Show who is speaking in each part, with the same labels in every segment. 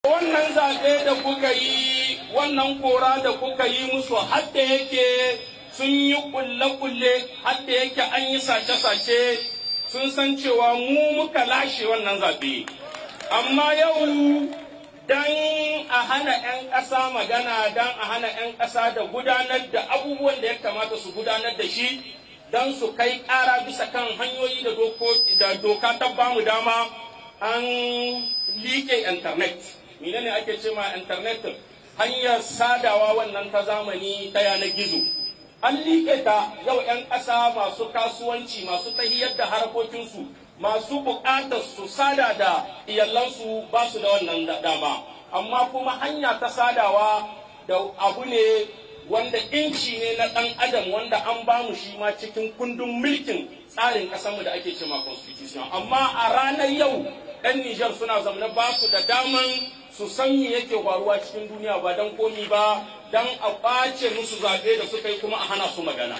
Speaker 1: Wannan zaɓe da kuka yi, wannan kora da kuka yi musu hadda yake sun yi kulle-kulle, hadda yake an yi sace-sace sun san cewa mu muka lashe wannan zaɓe. Amma yau dan a hana 'yan ƙasa magana, dan a hana 'yan ƙasa da gudanar da abubuwan da ya kamata su gudanar da shi, don su kai ƙara bisa kan hanyoyi da doka ta bamu dama an liƙe intanet. mine ne ake ce ma internet hanyar sadawa wannan ta zamani ta yanar gizo an liƙe ta yau 'yan ƙasa masu kasuwanci masu tahiyar da harkokinsu masu buƙatar su sada da iyalansu ba su da wannan dama amma kuma hanya ta sadawa da abu ne wanda inci ne na ɗan adam wanda an ba mu shi ma cikin kundin mulkin tsarin ƙasarmu da ake ce ma constitution amma a ranar yau 'yan Nijar suna zamana ba su da daman su san me yake faruwa cikin duniya ba don komi ba don a ɓace musu zaɓe da suka yi kuma a hana su magana.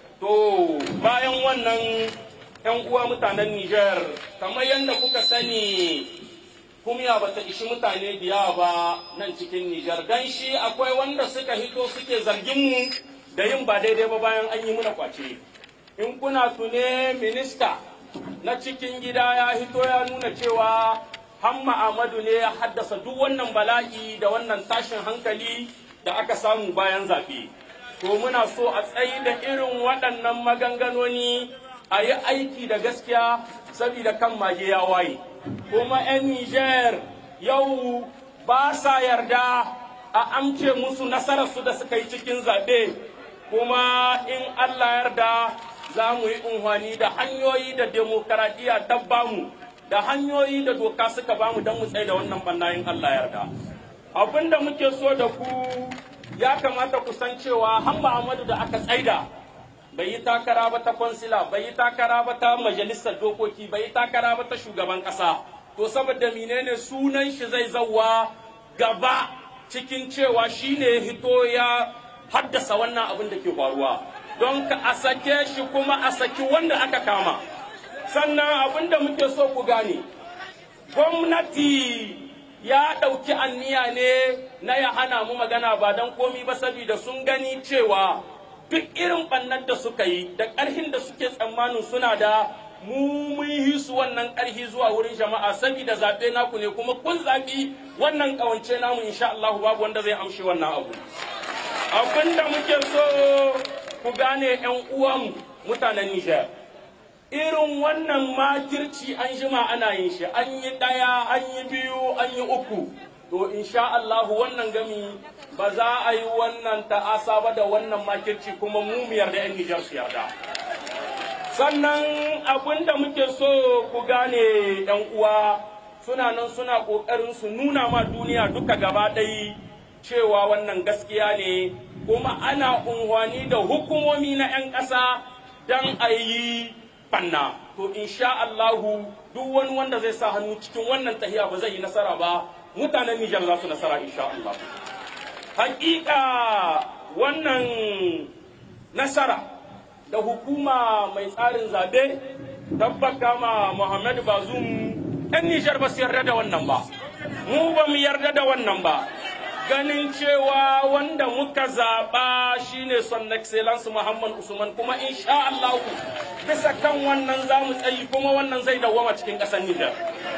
Speaker 1: To bayan wannan ‘yan uwa mutanen Nijar, kamar yadda kuka sani kumya ba ta ishi mutane biya ba nan cikin Nijar, don shi akwai wanda suka hito suke zargin mu da yin ba daidai ba bayan an yi muna kwace. In kuna tune minista na cikin gida ya hito ya nuna cewa Hamma Ahmadu ne ya haddasa duk wannan bala'i da wannan tashin hankali da aka samu bayan zaɓe. To muna so a tsayi da irin waɗannan maganganoni a yi aiki da gaskiya saboda kan mage ya waye. Kuma 'yan Nijar yau ba sa yarda a amce musu nasararsu da suka yi cikin zaɓe. Kuma in Allah yarda za mu yi unhwani da hanyoyi da demokaradiyya ta bamu. da hanyoyi da doka suka bamu don mu tsaye da wannan bannayin Allah yarda. Abin da muke so da ku ya kamata ku san cewa Hamba Ahmadu da aka tsaida bai yi takara ba ta kwansila, bai yi takara ba ta majalisar dokoki, bai yi takara ba ta shugaban ƙasa. To saboda menene sunan shi zai zauwa gaba cikin cewa shi ne hito ya haddasa wannan abin da ke faruwa. Don ka a sake shi kuma a saki wanda aka kama. sannan abin da muke so ku gane gwamnati ya ɗauki anniya ne na ya hana mu magana ba don komi ba saboda sun gani cewa duk irin ɓannar da suka yi da ƙarhin da suke tsammanin suna da mu mun yi su wannan ƙarhi zuwa wurin jama'a saboda zaɓe naku ne kuma kun zaɓi wannan ƙawance namu insha Allah babu wanda zai amshi wannan abu abin da muke so ku gane 'yan uwan mutanen Nijar. irin wannan makirci an jima ana yin shi an yi ɗaya an yi biyu an yi uku to insha Allah wannan gami ba za a yi wannan ta'asa ba da wannan makirci kuma mu mu yarda 'yan Nijar su yarda sannan abin da muke so ku gane 'yan uwa suna nan suna ƙoƙarin su nuna ma duniya duka gaba ɗaya cewa wannan gaskiya ne kuma ana unhwani da hukumomi na 'yan ƙasa don a yi banna to insha Allahu duk wani wanda zai sa hannu cikin wannan tahiya ba zai yi nasara ba mutanen Nijar za su nasara insha Allah hakika wannan nasara da hukuma mai tsarin zabe tabbaka ma Muhammad Bazum ɗan Nijar ba su yarda da wannan ba mu ba mu yarda da wannan ba ganin cewa wanda muka zaɓa shine son excellence Muhammad Usman kuma insha Allah bisa kan wannan za mu tsayi kuma wannan zai dawwama cikin ƙasar Nijar.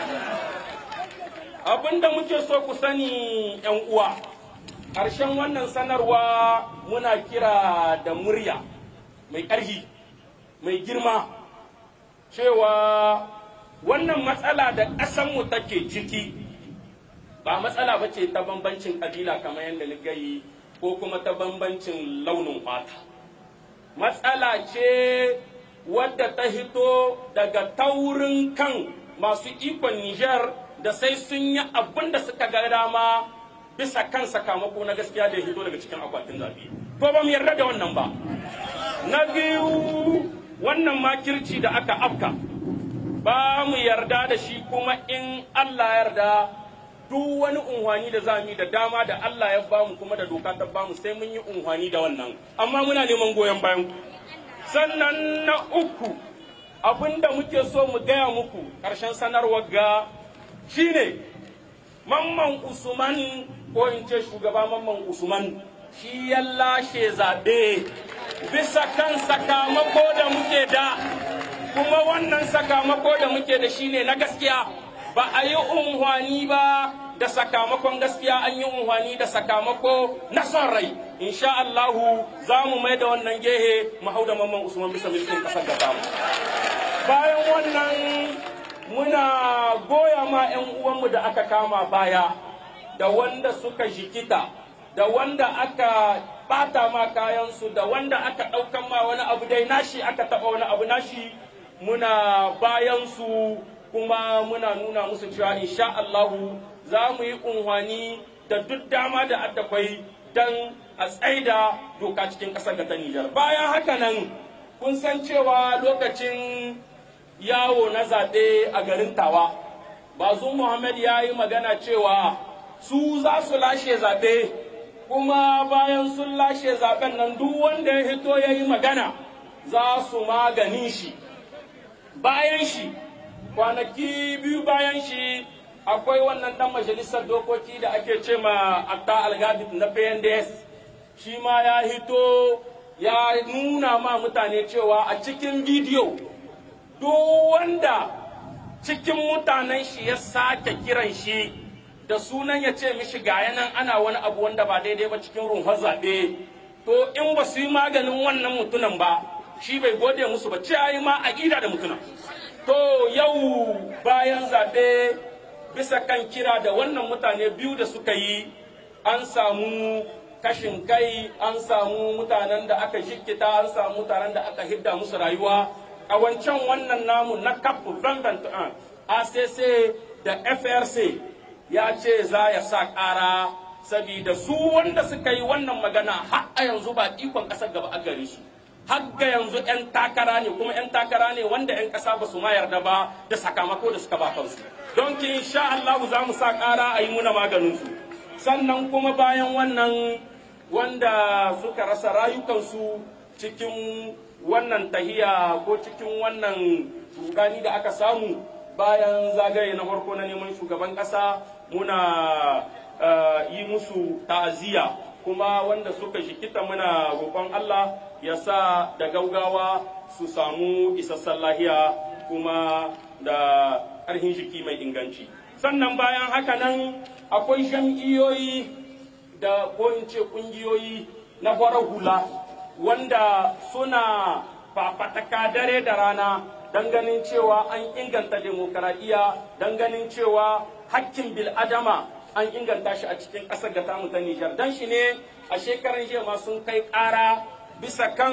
Speaker 1: Abinda muke so ku sani ‘yan uwa, ƙarshen wannan sanarwa muna kira da murya mai ƙarfi, mai girma, cewa wannan matsala da ƙasanmu take ciki. ba matsala ba ce ta bambancin kabila kamar yadda ni gayi ko kuma ta bambancin launin fata matsala ce wadda ta hito daga taurin kan masu ikon Nijar da sai sun yi abin da suka ga dama bisa kan sakamako na gaskiya da ya hito daga cikin akwatin zaɓe. To ba mu yarda da wannan ba. Na biyu wannan makirci da aka afka ba mu yarda da shi kuma in Allah yarda duk wani unhwani da zamu da dama da Allah ya bamu kuma da doka ta bamu sai mun yi unhwani da wannan amma muna neman goyon bayan ku sannan na uku abinda muke so mu gaya muku ƙarshen sanarwar ga shine mamman usman ko in ce shugaba mamman usman shi ya lashe zaɓe bisa kan sakamako da muke da kuma wannan sakamako da muke da shi ne na gaskiya ba a yi unhwani ba da sakamakon gaskiya an yi unhwani da sakamako na son rai insha Allahu za mu mai da wannan gehe mu hau da mamman usman bisa mulkin kasar da tamu bayan wannan muna goya ma 'yan uwanmu da aka kama baya da wanda suka jikita da wanda aka bata ma kayansu da wanda aka ɗaukan ma wani abu dai nashi aka taɓa wani abu nashi muna bayansu kuma muna nuna musu cewa insha Allahu za mu yi unhwani da duk dama da addakwai don a tsaida doka cikin ƙasar ta Nijar. Bayan haka nan kun san cewa lokacin yawo na zaɓe a garin Tawa, Bazum Muhammad ya yi magana cewa su za su lashe zaɓe kuma bayan sun lashe zaɓen nan duk wanda ya hito ya yi magana za su maganin shi. Bayan shi, kwanaki biyu bayan shi akwai wannan dan majalisar dokoki da ake ce ma atta algadid na pnds shi ma ya hito ya nuna ma mutane cewa a cikin bidiyo duk wanda cikin mutanen shi ya sake kiran shi da sunan ya ce mishi ga nan ana wani abu wanda ba daidai ba cikin runhar zaɓe to in ba su yi maganin wannan mutunan ba shi bai gode musu ba ce yi ma a da mutunan to yau bayan zaɓe bisa kan kira da wannan mutane biyu da suka yi an samu kashin kai an samu mutanen da aka jikita an samu mutanen da aka hidda musu rayuwa a wancan wannan namu na cap 2021 acc da frc ya ce za ya sa ƙara sabida su wanda suka yi wannan magana har a yanzu ba ikon ƙasar gaba a gare su har ga yanzu 'yan takara ne kuma 'yan takara ne wanda 'yan ƙasa ba su ma yarda ba da sakamako da suka ba kansu don ki insha Allah za mu sa ƙara a yi muna maganin su sannan kuma bayan wannan wanda suka rasa rayukansu cikin wannan tahiya ko cikin wannan rudani da aka samu bayan zagaye na farko na neman shugaban ƙasa muna yi musu ta'aziyya kuma wanda suka shikita muna roƙon Allah ya sa da gaugawa su samu isassan lahiya kuma da ƙarfin jiki mai inganci sannan bayan haka nan akwai jam'iyyoyi da ko in ce ƙungiyoyi na farar hula wanda suna fafataka dare da rana don ganin cewa an inganta demokaradiyya don ganin cewa hakkin bil'adama an inganta shi a cikin ƙasar da tamu ta Nijar. Don shi ne a shekaran jiya ma sun kai ƙara bisa kan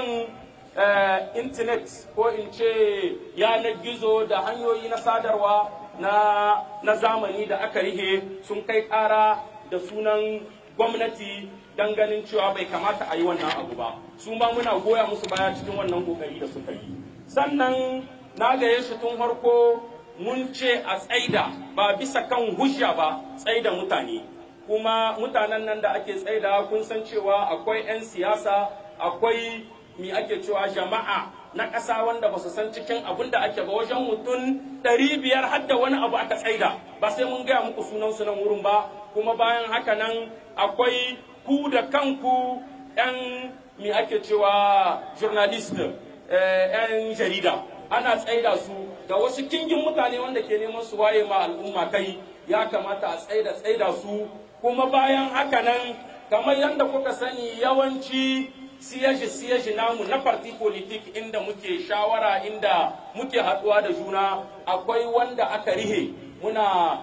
Speaker 1: intanet ko in ce yanar gizo da hanyoyi na sadarwa na zamani da aka rihe sun kai ƙara da sunan gwamnati don ganin cewa bai kamata a yi wannan abu ba. Su ma muna goya musu baya cikin wannan kokari da suka yi. Sannan na gaye shi tun farko mun ce a tsaida ba bisa kan hujja ba tsaida mutane kuma mutanen nan da ake tsaida kun san cewa akwai 'yan siyasa akwai mi ake cewa jama'a na ƙasa wanda ba su san cikin abin da ake ba wajen mutum ɗari biyar har da wani abu aka tsaida ba sai mun gaya muku sunan su nan wurin ba kuma bayan haka nan akwai ku da kanku 'yan mi ake cewa journalist 'yan jarida ana tsaida su da wasu kingin mutane wanda ke neman su waye ma al'umma kai ya kamata a tsaida tsaida su kuma bayan haka nan kamar yadda kuka sani yawanci siyaji siyaji namu na parti politik inda muke shawara inda muke haɗuwa da juna akwai wanda aka rihe muna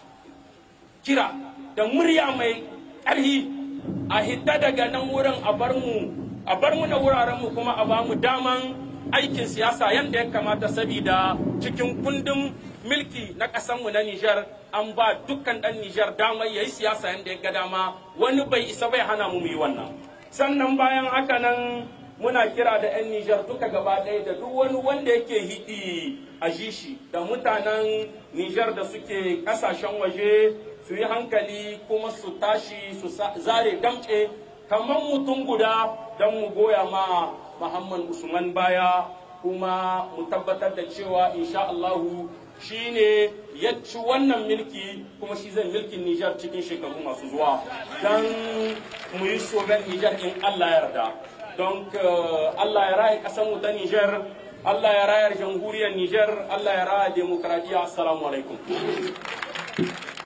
Speaker 1: kira da murya mai ƙarhi a hita daga nan wurin a bar mu a bar mu na wuraren mu kuma a ba mu daman aikin siyasa yadda ya kamata sabida cikin kundin milki na ƙasanmu na Nijar an ba dukkan ɗan Nijar damar ya yi siyasa yadda ya ga dama wani bai isa bai hana mu yi wannan. Sannan bayan haka nan muna kira da 'yan Nijar duka gaba ɗaya da duk wani wanda yake hiɗi a jishi da mutanen Nijar da suke ƙasashen waje su yi hankali kuma su tashi su zare damce kamar mutum guda don mu goya ma Muhammad Usman baya kuma mu tabbatar da cewa insha Allahu shine ya ci wannan milki kuma shi zai milkin Nijar cikin shekaru masu zuwa don mu yi soben Nijar in Allah yarda don Allah ya raya ƙasar mu ta Nijar Allah ya rayar jamhuriyar Nijar Allah ya raya demokradiyya assalamu alaikum